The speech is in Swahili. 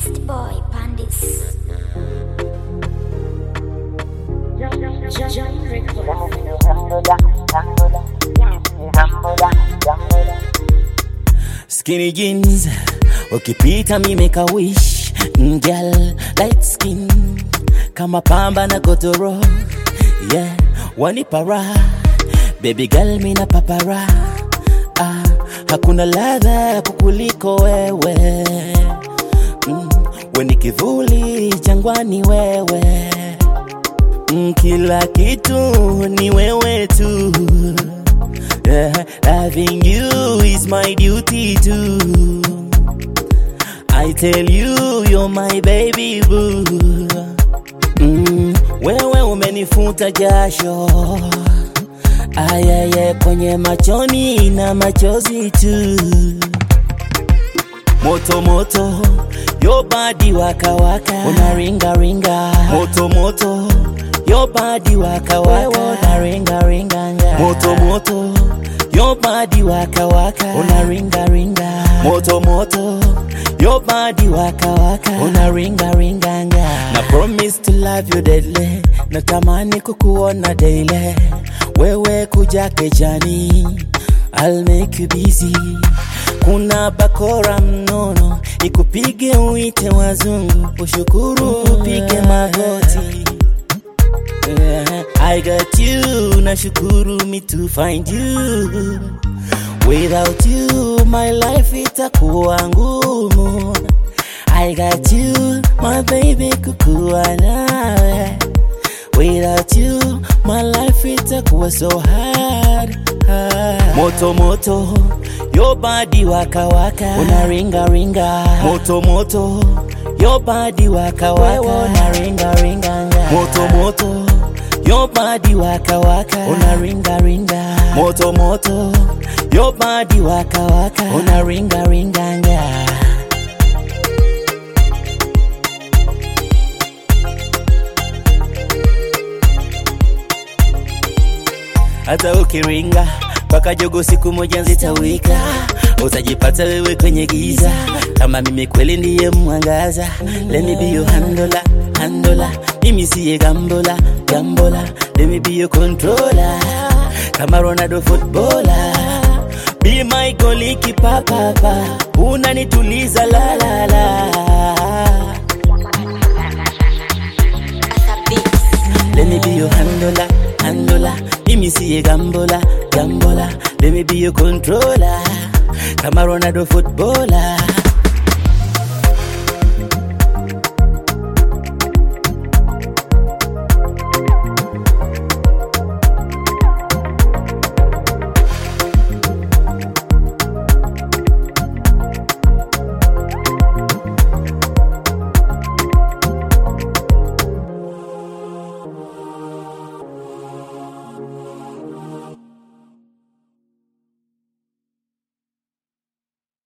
Beast Boy Pandis. Skinny jeans, ukipita mi make a wish Mm, Girl, light skin kama pamba na godoro yeah, wanipa raha baby girl mina papara ah, hakuna ladha kukuliko wewe mm, weni kivuli jangwani wewe mm, kila kitu ni wewe tu yeah, loving you is my duty too I tell you you're my baby boo mm, wewe umenifuta jasho ayaye kwenye machoni na machozi tu moto moto yo body waka waka unaringa ringa moto moto yo body waka waka unaringa ringa moto moto yo body waka waka unaringa ringa moto moto yo body waka waka unaringa ringa na promise to love you deadly natamani kukuona daily wewe kuja kejani I'll make you busy kuna bakora mnono ikupige uite wazungu ushukuru upige magoti yeah, I got you nashukuru me to find you without you my life itakuwa ngumu I got you my baby kukuwa nawe Without you, my life itakuwa so hard, hard. Moto moto, your body waka waka, unaringa ringa. Moto moto, your body waka waka, unaringa ringa. Moto moto, your body waka waka, unaringa ringa. Moto moto, your body waka waka, unaringa ringa. hata ukiringa mpaka jogo siku moja zitawika utajipata wewe kwenye giza kama mimi kweli ndiye mwangaza let me be your handola handola mimi siye gambola gambola let me be your controller kama ronaldo footballer be my goalkeeper papa unanituliza la la la Let me be your handler, handler. Mimi siye gambola, gambola. Let me be your controller. Kama Ronaldo footballer.